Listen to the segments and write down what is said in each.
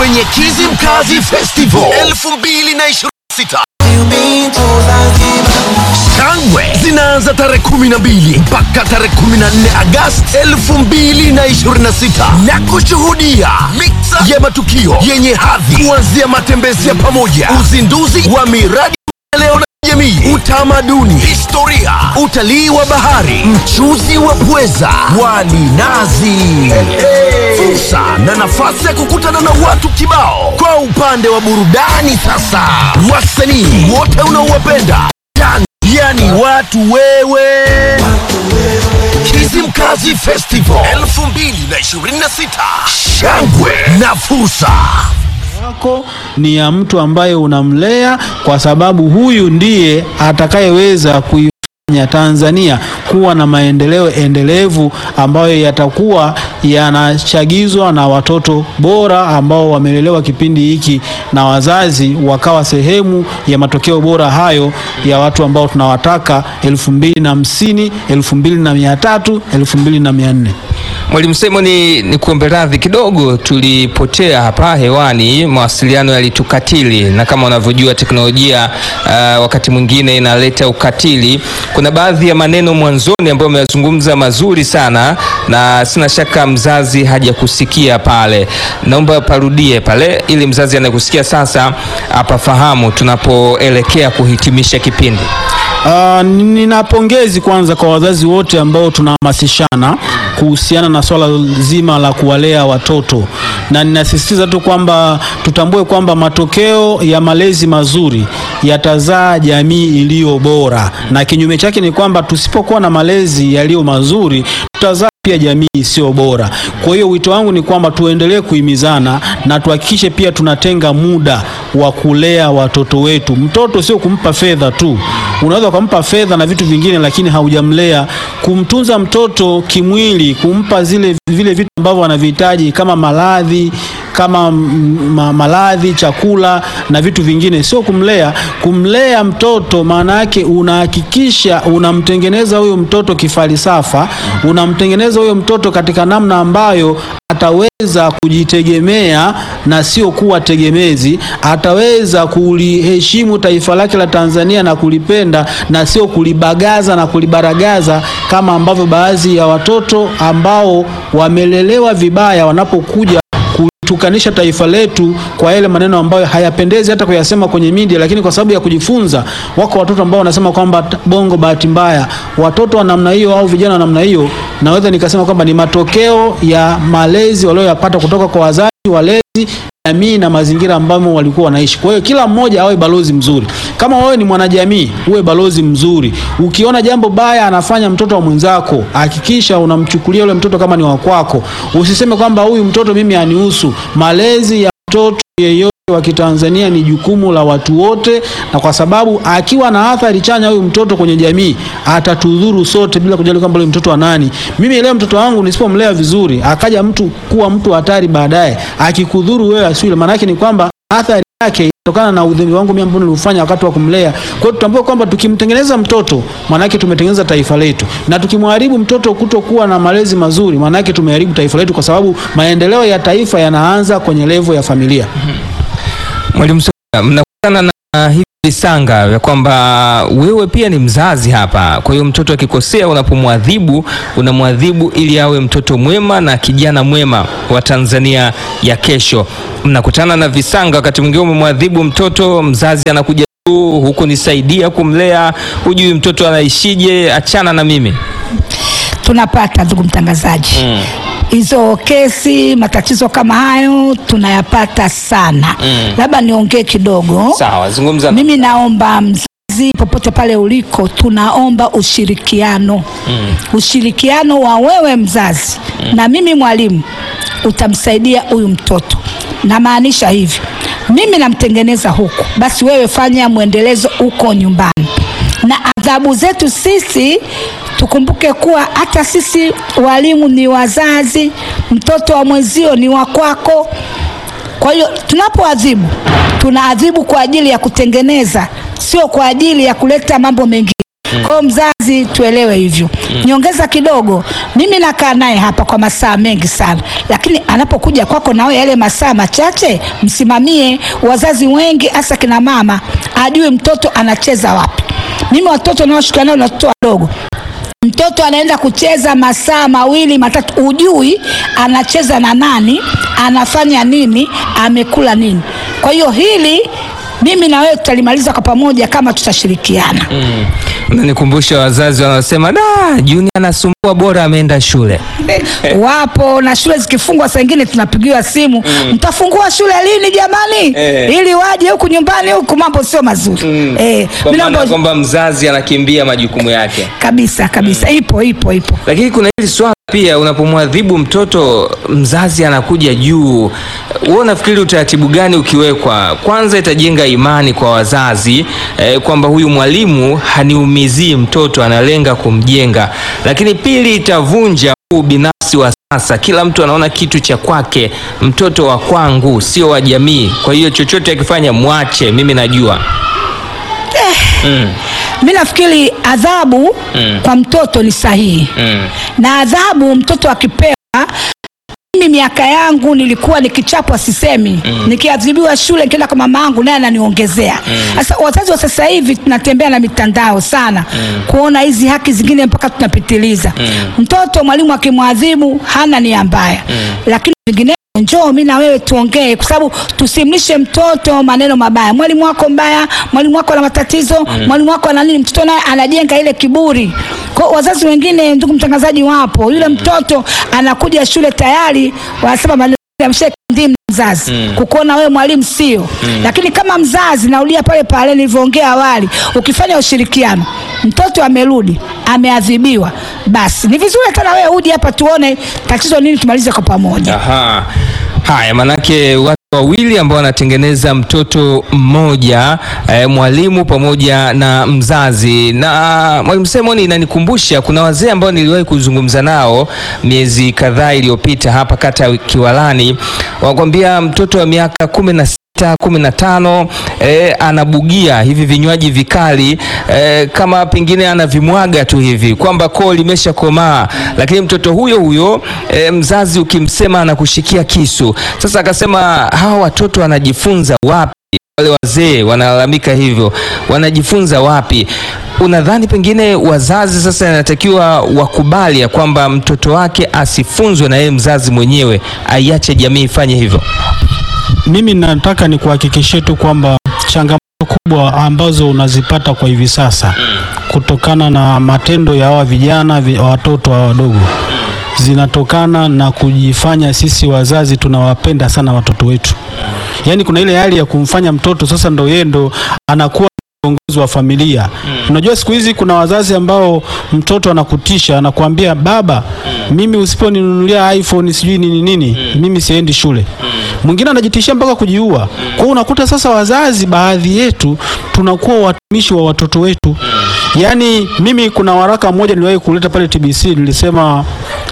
kwenye Kizimkazi Festival 2026. Shangwe zinaanza tarehe 12 mpaka tarehe 14 Agosti 2026 na kushuhudia mixa ya matukio yenye hadhi kuanzia matembezi ya pamoja, uzinduzi wa miradi leo na jamii, utamaduni, historia, utalii wa bahari, mchuzi wa pweza, wali nazi, fursa na nafasi ya kukutana na watu kibao. Kwa upande wa burudani sasa, wasanii wote unaowapenda yani, yani watu wewe Kizimkazi Festival 2026 shangwe na fursa wako ni ya mtu ambaye unamlea kwa sababu huyu ndiye atakayeweza kuifanya Tanzania kuwa na maendeleo endelevu ambayo yatakuwa yanachagizwa na watoto bora ambao wamelelewa kipindi hiki na wazazi wakawa sehemu ya matokeo bora hayo ya watu ambao tunawataka elfu mbili na hamsini elfu mbili na mia tatu elfu mbili na mia nne Mwalimu Semo, ni, ni kuombe radhi kidogo, tulipotea hapa hewani, mawasiliano yalitukatili, na kama unavyojua teknolojia uh, wakati mwingine inaleta ukatili. Kuna baadhi ya maneno mwanzoni ambayo umeyazungumza mazuri sana, na sina shaka mzazi hajakusikia pale. Naomba parudie pale, ili mzazi anayekusikia sasa apafahamu tunapoelekea kuhitimisha kipindi. Uh, nina pongezi kwanza kwa wazazi wote ambao tunahamasishana kuhusiana na swala zima la kuwalea watoto, na ninasisitiza tu kwamba tutambue kwamba matokeo ya malezi mazuri yatazaa jamii iliyo bora, na kinyume chake ni kwamba tusipokuwa na malezi yaliyo mazuri tutazaa pia jamii isiyo bora. Kwa hiyo wito wangu ni kwamba tuendelee kuhimizana na tuhakikishe pia tunatenga muda wa kulea watoto wetu. Mtoto sio kumpa fedha tu, unaweza ukampa fedha na vitu vingine, lakini haujamlea. Kumtunza mtoto kimwili, kumpa zile vile vitu ambavyo anavihitaji kama maradhi kama ma, maradhi, chakula na vitu vingine, sio kumlea. Kumlea mtoto maana yake unahakikisha unamtengeneza huyo mtoto kifalsafa, unamtengeneza huyo mtoto katika namna ambayo ataweza kujitegemea na sio kuwa tegemezi. Ataweza kuliheshimu taifa lake la Tanzania na kulipenda na sio kulibagaza na kulibaragaza kama ambavyo baadhi ya watoto ambao wamelelewa vibaya wanapokuja tukanisha taifa letu kwa yale maneno ambayo hayapendezi hata kuyasema kwenye media, lakini kwa sababu ya kujifunza, wako watoto ambao wanasema kwamba bongo bahati mbaya. Watoto wa namna hiyo au vijana wa namna hiyo, naweza nikasema kwamba ni matokeo ya malezi walioyapata kutoka kwa wazazi, walezi jamii na mazingira ambamo walikuwa wanaishi. Kwa hiyo kila mmoja awe balozi mzuri. Kama wewe ni mwanajamii, uwe balozi mzuri. Ukiona jambo baya anafanya mtoto wa mwenzako, hakikisha unamchukulia yule mtoto kama ni wa kwako. Usiseme kwamba huyu mtoto mimi anihusu. Malezi ya mtoto yeyote wa Kitanzania ni jukumu la watu wote, na kwa sababu akiwa na athari chanya huyu mtoto kwenye jamii atatudhuru sote bila kujali kwamba yule mtoto wa nani. Mimi leo mtoto wangu nisipomlea vizuri, akaja mtu kuwa mtu hatari baadaye, akikudhuru wewe asiwe, maana yake ni kwamba athari yake kutokana na udhembe wangu mimi ambao nilifanya wakati wa kumlea. Kwa hiyo tutambue kwamba tukimtengeneza mtoto maana yake tumetengeneza taifa letu, na tukimharibu mtoto kutokuwa na malezi mazuri, maana yake tumeharibu taifa letu, kwa sababu maendeleo ya taifa yanaanza kwenye levo ya familia. Mwalimu Soga, mnakutana na hivi visanga vya kwamba wewe pia ni mzazi hapa. Kwa hiyo mtoto akikosea, unapomwadhibu unamwadhibu ili awe mtoto mwema na kijana mwema wa Tanzania ya kesho. Mnakutana na visanga, wakati mwingine umemwadhibu mtoto, mzazi anakuja tu huku, nisaidia kumlea, hujui mtoto anaishije, achana na mimi. tunapata ndugu mtangazaji Mm. hizo kesi matatizo kama hayo tunayapata sana Mm. labda niongee kidogo Sawa, zungumza. mimi naomba mzazi popote pale uliko tunaomba ushirikiano Mm. ushirikiano wa wewe mzazi na mimi mwalimu utamsaidia huyu mtoto namaanisha hivi mimi namtengeneza huku basi wewe fanya mwendelezo huko nyumbani na adhabu zetu sisi tukumbuke kuwa hata sisi walimu ni wazazi mtoto wa mwenzio ni wa kwako kwa hiyo tunapoadhibu tunaadhibu kwa ajili ya kutengeneza sio kwa ajili ya kuleta mambo mengine Kwa hiyo mzazi, tuelewe hivyo. Niongeza kidogo, mimi nakaa naye hapa kwa masaa mengi sana, lakini anapokuja kwako nawe yale masaa machache msimamie. Wazazi wengi hasa kina mama ajue mtoto anacheza wapi. Mimi watoto naoshuka nao ni watoto wadogo mtoto anaenda kucheza masaa mawili matatu, ujui anacheza na nani, anafanya nini, amekula nini. Kwa hiyo hili mimi na wewe tutalimaliza kwa pamoja kama tutashirikiana. Unanikumbusha wazazi wanaosema da, Juni anasumbua, bora ameenda shule. Wapo na shule zikifungwa, saa ingine tunapigiwa simu, mtafungua shule lini jamani? Eh. ili waje huku nyumbani huku, mambo sio mazuri eh, Kwa mimi maana naomba- kwamba mzazi anakimbia majukumu yake. kabisa kabisa, ipo ipo ipo. Lakini kuna hili swala pia, unapomwadhibu mtoto mzazi anakuja juu, wewe unafikiri utaratibu gani ukiwekwa? Kwanza itajenga imani kwa wazazi eh, kwamba huyu mwalimu haniumizii mtoto, analenga kumjenga. Lakini pili, itavunja huu binafsi wa sasa, kila mtu anaona kitu cha kwake, mtoto wa kwangu, sio wa jamii. Kwa hiyo chochote akifanya mwache, mimi najua. Mi nafikiri adhabu kwa mtoto ni sahihi Mm. na adhabu mtoto akipewa. Mimi miaka yangu nilikuwa nikichapwa sisemi, nikiadhibiwa shule nikienda kwa mama yangu naye ananiongezea. Sasa wazazi wa sasa hivi tunatembea na mitandao sana kuona hizi haki zingine mpaka tunapitiliza. Mtoto mwalimu akimwadhibu hana nia mbaya, lakini vingine njoo mi na wewe tuongee, kwa sababu tusimlishe mtoto maneno mabaya. Mwalimu wako mbaya, mwalimu wako ana matatizo, mwalimu wako ana nini. Mtoto naye anajenga ile kiburi. Kwa hiyo wazazi wengine, ndugu mtangazaji, wapo yule mtoto anakuja shule tayari wanasema maneno ya ndimu mzazi kukuona wewe mwalimu sio, lakini kama mzazi, narudia pale pale nilivyoongea awali, ukifanya ushirikiano, mtoto amerudi ameadhibiwa, basi ni vizuri hata na wewe uje hapa tuone tatizo nini, tumalize kwa pamoja. Aha. Haya, manake watu wawili ambao wanatengeneza mtoto mmoja eh, mwalimu pamoja na mzazi. Na mwalimu Simon, inanikumbusha kuna wazee ambao niliwahi kuzungumza nao miezi kadhaa iliyopita hapa kata ya Kiwalani, wakwambia mtoto wa miaka kumi na sita kumi na tano eh, anabugia hivi vinywaji vikali eh, kama pengine anavimwaga tu hivi kwamba koo limesha komaa, lakini mtoto huyo huyo eh, mzazi ukimsema anakushikia kisu. Sasa akasema hawa watoto wanajifunza wapi? Wale wazee wanalalamika hivyo, wanajifunza wapi? Unadhani pengine wazazi sasa inatakiwa wakubali ya kwamba mtoto wake asifunzwe na yeye mzazi mwenyewe, aiache jamii ifanye hivyo? Mimi nataka nikuhakikishie tu kwamba changamoto kubwa ambazo unazipata kwa hivi sasa kutokana na matendo ya hawa vijana vi- watoto hawa wadogo zinatokana na kujifanya sisi wazazi tunawapenda sana watoto wetu. Yaani kuna ile hali ya kumfanya mtoto sasa ndo yeye ndo anakuwa kiongozi wa familia. Unajua siku hizi kuna wazazi ambao mtoto anakutisha, anakuambia baba, mimi usiponinunulia iPhone sijui nini nini, mimi siendi shule. Mwingine anajitishia mpaka kujiua. Kwa hiyo unakuta sasa wazazi baadhi yetu tunakuwa watumishi wa watoto wetu. Yaani mimi kuna waraka mmoja niliwahi kuleta pale TBC nilisema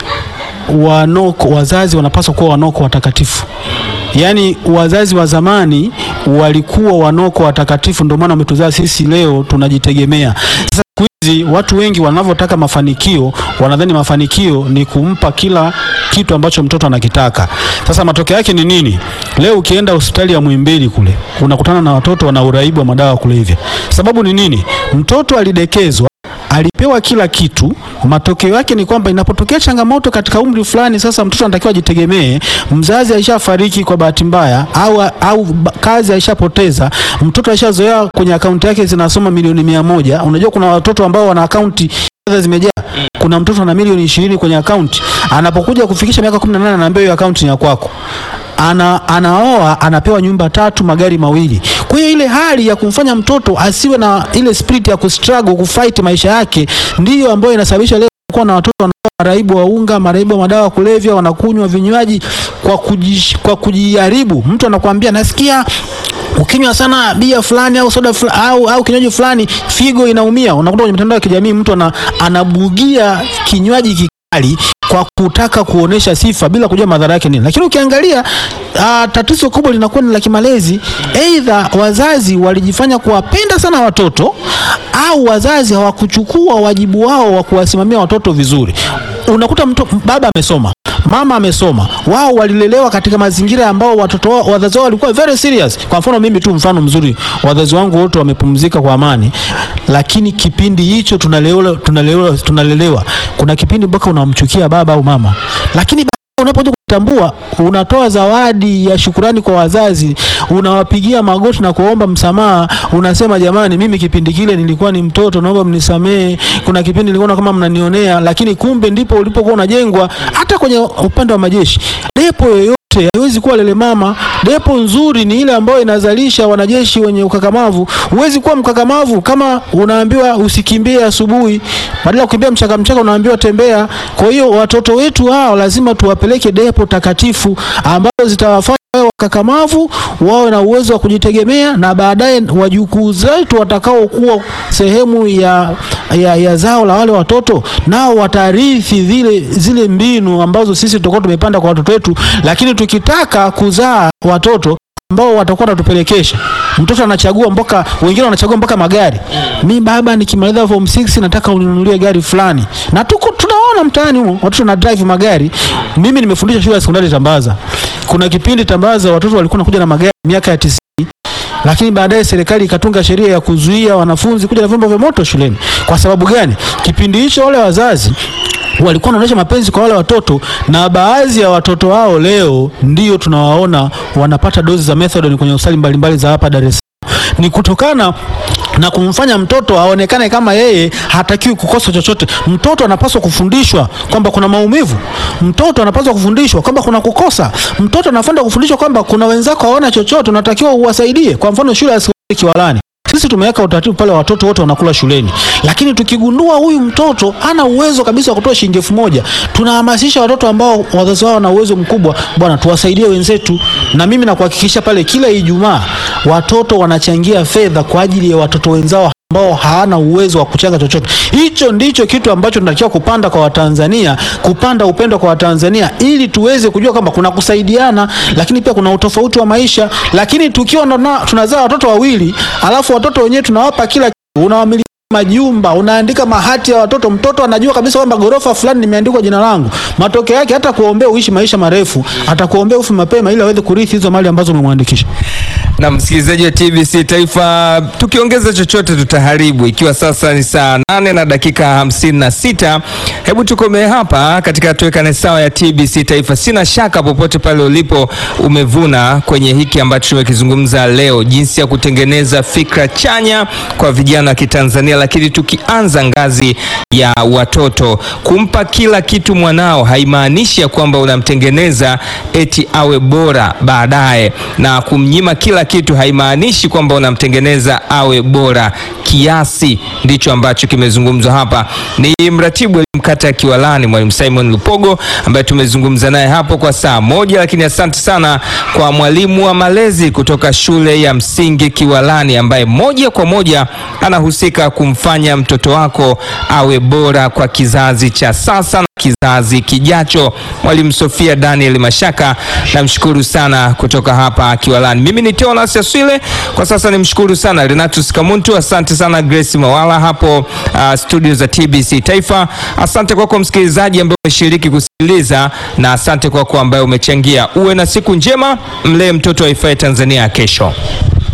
wanoko wazazi wanapaswa kuwa wanoko watakatifu. Yaani wazazi wa zamani walikuwa wanoko watakatifu, ndio maana wametuzaa sisi leo tunajitegemea. Sasa siku hizi watu wengi wanavyotaka mafanikio, wanadhani mafanikio ni kumpa kila kitu ambacho mtoto anakitaka. Sasa matokeo yake ni nini? Leo ukienda hospitali ya Muhimbili kule unakutana na watoto wana uraibu wa madawa ya kulevya. Sababu ni nini? Mtoto alidekezwa alipewa kila kitu. Matokeo yake ni kwamba inapotokea changamoto katika umri fulani, sasa mtoto anatakiwa ajitegemee, mzazi aishafariki kwa bahati mbaya, au, au ba- kazi aishapoteza, mtoto aishazoea kwenye akaunti yake zinasoma milioni mia moja. Unajua kuna watoto ambao wana akaunti fedha zimejaa. Kuna mtoto ana milioni ishirini kwenye akaunti, anapokuja kufikisha miaka 18 anaambiwa hiyo akaunti ni ya kwako ana, anaoa anapewa nyumba tatu magari mawili. Kwa hiyo ile hali ya kumfanya mtoto asiwe na ile spirit ya kustruggle kufight maisha yake ndiyo ambayo inasababisha leo kuwa na watoto wanakuwa maraibu wa unga, maraibu wa madawa ya kulevya, wanakunywa vinywaji kwa, kujish, kwa kujiharibu. Mtu anakuambia nasikia ukinywa sana bia fulani au soda fulani, au, au kinywaji fulani figo inaumia. Unakuta kwenye mitandao ya kijamii mtu ana, anabugia kinywaji kikali kwa kutaka kuonesha sifa bila kujua madhara yake nini. Lakini ukiangalia uh, tatizo kubwa linakuwa ni la kimalezi. Aidha wazazi walijifanya kuwapenda sana watoto au wazazi hawakuchukua wajibu wao wa kuwasimamia watoto vizuri. Unakuta mtu, baba amesoma mama amesoma, wao walilelewa katika mazingira ambao watoto wao, wazazi wao walikuwa very serious. Kwa mfano mimi tu mfano mzuri, wazazi wangu wote wamepumzika kwa amani, lakini kipindi hicho tunalelewa, tunalelewa, tunalelewa. Kuna kipindi mpaka unamchukia baba au mama, lakini unapokuja kutambua, unatoa zawadi ya shukurani kwa wazazi, unawapigia magoti na kuomba msamaha, unasema jamani, mimi kipindi kile nilikuwa ni mtoto, naomba mnisamee. Kuna kipindi nilikuwa kama mnanionea, lakini kumbe ndipo ulipokuwa unajengwa. Hata kwenye upande wa majeshi, depo yoyote haiwezi kuwa lele mama. Depo nzuri ni ile ambayo inazalisha wanajeshi wenye ukakamavu. Huwezi kuwa mkakamavu kama unaambiwa usikimbie asubuhi, badala ya kukimbia mchaka mchaka unaambiwa tembea. Kwa hiyo watoto wetu hao lazima tuwapeleke depo takatifu ambazo zitawafanya wawe wakakamavu, wawe na uwezo wa kujitegemea, na baadaye wajukuu zetu watakaokuwa sehemu ya, ya, ya zao la wale watoto, nao watarithi zile, zile mbinu ambazo sisi tutakuwa tumepanda kwa watoto wetu. Lakini tukitaka kuzaa watoto ambao watakuwa wanatupelekesha, mtoto anachagua mpaka, wengine wanachagua mpaka magari. Mi baba, nikimaliza form 6 nataka uninunulie gari fulani, na tuko tunaona mtaani humo watoto na drive magari. Mimi nimefundisha shule ya sekondari Tambaza. Kuna kipindi Tambaza watoto walikuwa wanakuja na magari miaka ya tisini lakini baadaye serikali ikatunga sheria ya kuzuia wanafunzi kuja na vyombo vya moto shuleni. Kwa sababu gani? Kipindi hicho wale wazazi walikuwa wanaonyesha mapenzi kwa wale watoto, na baadhi ya watoto wao leo ndio tunawaona wanapata dozi za methadone kwenye hospitali mbalimbali za hapa Dar es Salaam. Ni kutokana na kumfanya mtoto aonekane kama yeye hatakiwi kukosa chochote. Mtoto anapaswa kufundishwa kwamba kuna maumivu. Mtoto anapaswa kufundishwa kwamba kuna kukosa. Mtoto anafunda kufundishwa kwamba kuna wenzako hawana chochote, unatakiwa uwasaidie. Kwa mfano shule ya sekondari Kiwalani sisi tumeweka utaratibu pale, watoto wote wanakula shuleni, lakini tukigundua huyu mtoto ana uwezo kabisa wa kutoa shilingi elfu moja tunahamasisha watoto ambao wazazi wao wana uwezo mkubwa, bwana, tuwasaidie wenzetu. Na mimi nakuhakikisha pale, kila Ijumaa watoto wanachangia fedha kwa ajili ya watoto wenzao ambao hawana uwezo wa kuchanga chochote. Hicho ndicho kitu ambacho tunatakiwa kupanda kwa Watanzania, kupanda upendo kwa Watanzania ili tuweze kujua kwamba kuna kusaidiana, lakini pia kuna utofauti wa maisha. Lakini tukiwa na- tunazaa watoto wawili, alafu watoto wenyewe tunawapa kila kitu, unawamiliki majumba, unaandika mahati ya watoto, mtoto anajua kabisa kwamba gorofa fulani nimeandikwa jina langu. Matokeo yake hata kuombea uishi maisha marefu, atakuombea ufe mapema ili aweze kurithi hizo mali ambazo umemwandikisha. na msikilizaji wa TBC Taifa, tukiongeza chochote tutaharibu. Ikiwa sasa ni saa nane na dakika hamsini na sita, hebu tukomee hapa katika tuwekane sawa ya TBC Taifa. Sina shaka popote pale ulipo umevuna kwenye hiki ambacho tumekizungumza leo, jinsi ya kutengeneza fikra chanya kwa vijana wa Kitanzania, lakini tukianza ngazi ya watoto. Kumpa kila kitu mwanao haimaanishi ya kwamba unamtengeneza eti awe bora baadaye, na kumnyima kila kitu haimaanishi kwamba unamtengeneza awe bora kiasi. Ndicho ambacho kimezungumzwa hapa. Ni mratibu wa elimu kata ya Kiwalani, mwalimu Simon Lupogo ambaye tumezungumza naye hapo kwa saa moja, lakini asante sana kwa mwalimu wa malezi kutoka shule ya msingi Kiwalani ambaye moja kwa moja anahusika kumfanya mtoto wako awe bora kwa kizazi cha sasa na kizazi kijacho. Mwalimu Sofia Daniel Mashaka, namshukuru sana kutoka hapa Kiwalani. Mimi ni Teonas Yaswile, kwa sasa nimshukuru sana Renatus Kamuntu, asante sana Grace Mawala hapo uh, studio za TBC Taifa. Asante kwako msikilizaji ambaye umeshiriki kusikiliza, na asante kwako ambaye umechangia. Uwe na siku njema, mlee mtoto wa Ifai Tanzania ya kesho.